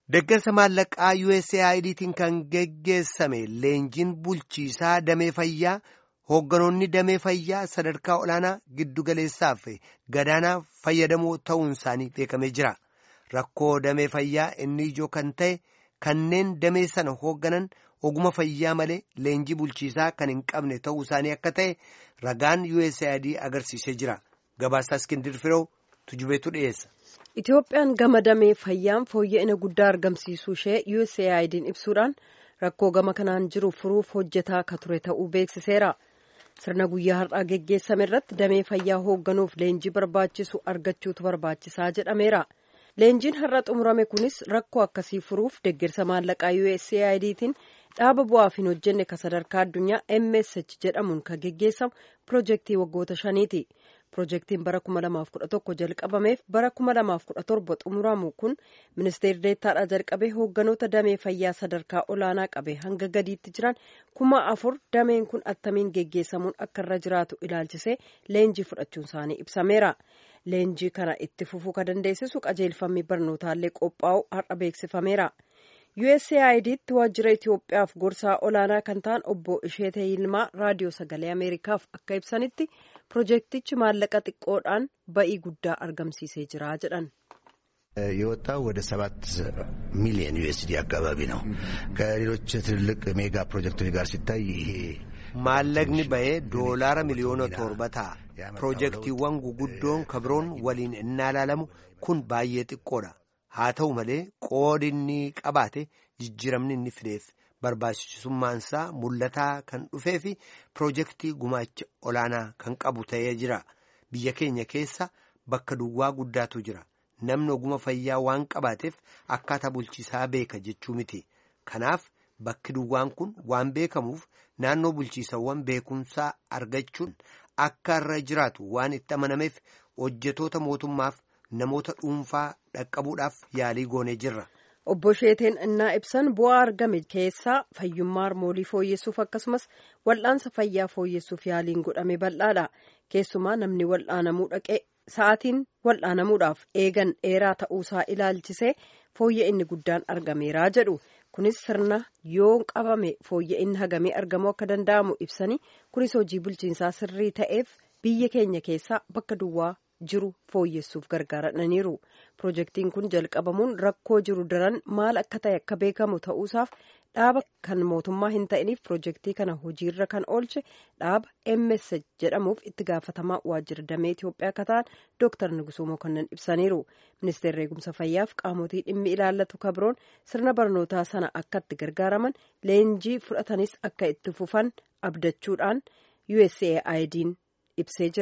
Deeggarsa maallaqaa USAIDtiin kan geggeessame leenjiin bulchiisaa damee fayyaa hoogganoonni damee fayyaa sadarkaa olaanaa giddugaleessaaf gadaanaa fayyadamoo ta'uun isaanii beekamee jira. Rakkoo damee fayyaa inni ijoo kan ta'e kanneen damee sana hoogganan oguma fayyaa malee leenjii bulchiisaa kan hin qabne ta'uu isaanii akka ta'e ragaan USAID agarsiisee jira. Gabaasaa Iskindir Firoo tujubeetu dhiyeessa. Itoophiyaan gama damee fayyaan fooyya'ina guddaa argamsiisuu ishee USAID'n ibsuudhaan rakkoo gama kanaan jiru furuuf hojjetaa akka ture ta'uu beeksiseera. Sirna guyyaa har'aa geggeessame irratti damee fayyaa hoogganuuf leenjii barbaachisu argachuutu barbaachisaa jedhameera. Leenjiin har'a xumurame kunis rakkoo akkasii furuuf deeggarsa maallaqaa USAIDtiin dhaaba bu'aaf hin hojjenne kan sadarkaa addunyaa MSH jedhamuun kan geggeessamu piroojeektii waggoota shaniiti. Piroojeektiin bara 2011 jalqabameef bara 2017 xumuramu kun ministeerri deettaadhaa jalqabee hoogganoota damee fayyaa sadarkaa olaanaa qabe hanga gadiitti jiran kuma afur dameen kun attamiin geggeessamuun akka irra jiraatu ilaalchisee leenjii fudhachuun isaanii ibsameera. Leenjii kana itti fufuu kan dandeessisu qajeelfamni barnootaallee qophaa'u har'a beeksifameera. USAIDtti waajjira Itoophiyaaf gorsaa olaanaa kan ta'an obbo Isheetee Yilmaa raadiyoo sagalee Ameerikaaf akka ibsanitti piroojeektichi maallaqa xiqqoodhaan ba'ii guddaa argamsiisee jira jedhan. የወጣው ወደ ሰባት ሚሊዮን ዩኤስዲ አካባቢ ነው። ከሌሎች ትልልቅ ሜጋ ፕሮጀክቶች ጋር ሲታይ ይሄ maallaqni ba'ee doolaara miliyoona torba ta'a. Piroojeektiiwwan guguddoon kabroon waliin innaa ilaalamu kun baay'ee xiqqoodha. Haa ta'u malee qoodi inni qabaate jijjiiramni inni fideef barbaachisummaansaa mul'ataa kan dhufee fi piroojeektii gumaacha olaanaa kan qabu ta'ee jira. Biyya keenya keessa bakka duwwaa guddaatu jira. Namni oguma fayyaa waan qabaateef akkaataa bulchiisaa beeka jechuu miti. Kanaaf bakki duwwaan kun waan beekamuuf naannoo bulchiisawwan beekumsaa argachuun akka irra jiraatu waan itti amanameef hojjetoota mootummaaf namoota dhuunfaa dhaqqabuudhaaf yaalii goonee jirra. Obbo Sheeteen innaa ibsan bu'aa argame keessaa fayyummaa harmoolii fooyyessuuf akkasumas wal'aansa fayyaa fooyyessuuf yaaliin godhame bal'aadha. Keessumaa namni wal'aanamuu dhaqee sa'aatiin wal'aanamuudhaaf eegan dheeraa ta'uusaa ilaalchisee fooyya'inni guddaan argameeraa jedhu. Kunis sirna yoo qabame fooyya'inni hagamee argamuu akka danda'amu ibsanii kunis hojii bulchiinsaa sirrii ta'eef biyya keenya keessaa bakka duwwaa jiru fooyyessuuf gargaaraniiru. Piroojeektiin kun jalqabamuun rakkoo jiru daran maal akka ta'e akka beekamu ta'uusaaf dhaaba kan mootummaa hin ta'iniif piroojeektii kana hojiirra kan oolche dhaaba MS jedhamuuf itti gaafatamaa waajjira damee Itoophiyaa akka ta'an Dooktar Nugusuu Mokonnon ibsaniiru. Ministeerri eegumsa fayyaaf qaamotii dhimmi ilaallatu kabroon sirna barnootaa sana akka itti gargaaraman leenjii fudhatanis akka itti fufan abdachuudhaan USAID'n ibsee jira.